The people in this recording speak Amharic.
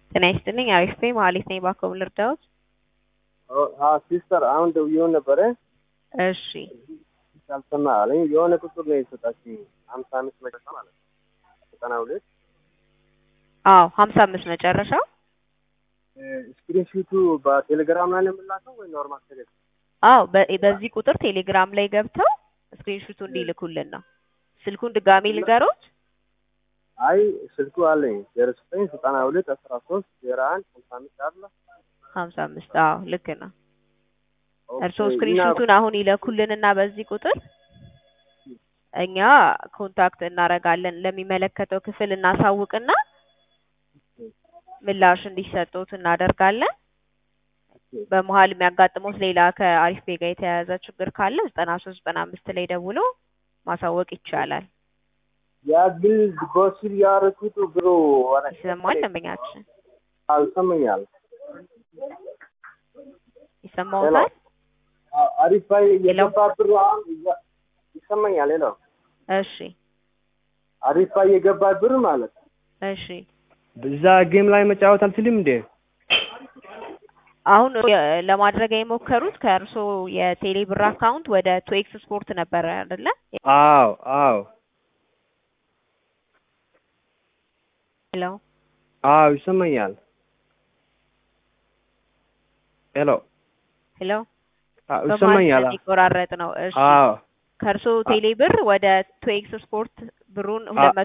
ጤና ይስጥልኝ አሪፍ ነኝ መሀሌት ነኝ ባኮ ልርዳዎት? ሲስተር አሁን ደውዬው ነበረ እሺ ሳልሰማ አለኝ። የሆነ ቁጥር ነው የሰጣችኝ ሀምሳ አምስት መጨረሻ ማለት ነው ዘጠና ሁለት አዎ ሀምሳ አምስት መጨረሻው ስክሪንሹቱ በቴሌግራም ላይ ነው የምላከው ወይ ኖርማል ቴሌ አዎ በ- በዚህ ቁጥር ቴሌግራም ላይ ገብተው ስክሪንሹቱ እንዲልኩልን ነው። ስልኩን ድጋሜ ልንገሮት? አይ ስልኩ አለኝ ዜሮ ዘጠኝ ዘጠና ሁለት አስራ ሶስት ዜሮ አንድ ሀምሳ አምስት አለ ሀምሳ አምስት አዎ ልክ ነው። ኦኬ፣ እርስዎ እና ስክሪንሹቱን አሁን ይለኩልንና በዚህ ቁጥር እኛ ኮንታክት እናደርጋለን ለሚመለከተው ክፍል እናሳውቅና ምላሽ እንዲሰጡት እናደርጋለን። በመሀል የሚያጋጥሙት ሌላ ከአሪፍ ቤጋ የተያያዘ ችግር ካለ ዘጠና ሶስት ዘጠና አምስት ላይ ደውሎ ማሳወቅ ይቻላል። ያ ግን ዲፖዚት ያደረኩት ብሩ ይሰማል ደንበኛችን አልሰማኛል ይሰማዎታል? አሪፍ ባይ የገባ ብሩ አሁን እዛ- ይሰማኛል ሄሎ እሺ አሪፍ ባይ የገባ ብር ማለት ነው እሺ በዛ ጌም ላይ መጫወት አልችልም እንዴ? አሁን የ- ለማድረግ የሞከሩት ከእርስዎ የቴሌ ብር አካውንት ወደ ቱኤክስ ስፖርት ነበረ አይደለ? አዎ አዎ ሄሎ አዎ ይሰማኛል። ሄሎ ሄሎ አዎ በመሀል ይሰማኛል። ስለሚቆራረጥ ነው። እሺ አዎ ከእርስዎ ቴሌ ብር ወደ ቱኤክስ ስፖርት ብሩን ሁለት